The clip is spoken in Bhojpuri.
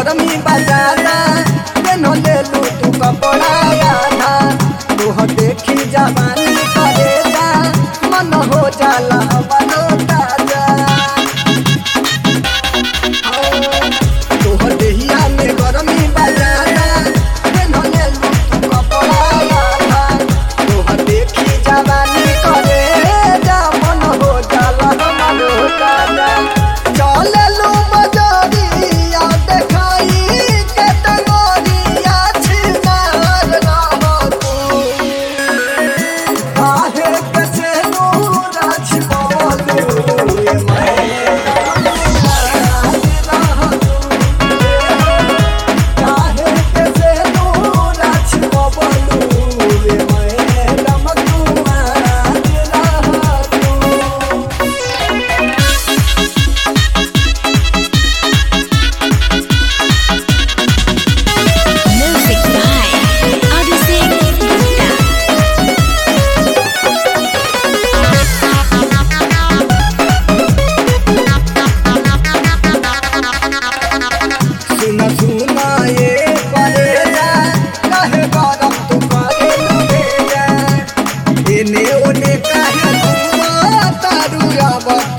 गरमी बजाना केनो ले लू तू कपड़ा आधा तोह देखी जवानी करे जा मन हो जाला हमरो ताजा तोहर देहिया में गरमी बजाना केनो ले लू तू कपड़ा आधा तोह देखी जवानी करे जा मन हो जाला हमरो ताजा चललू मजरिया देखाई के टंगोरिया छिनार रह तू काहे के से नूरा छिपवलू ए काहे के से नूरा छिपवलू ए मैडम तू आज रह तू Music by Abhishek Gupta. सुन सुन ये परेजा काहे गरम तू करे लुहेजा एने ओने काहे घुमा तारू अब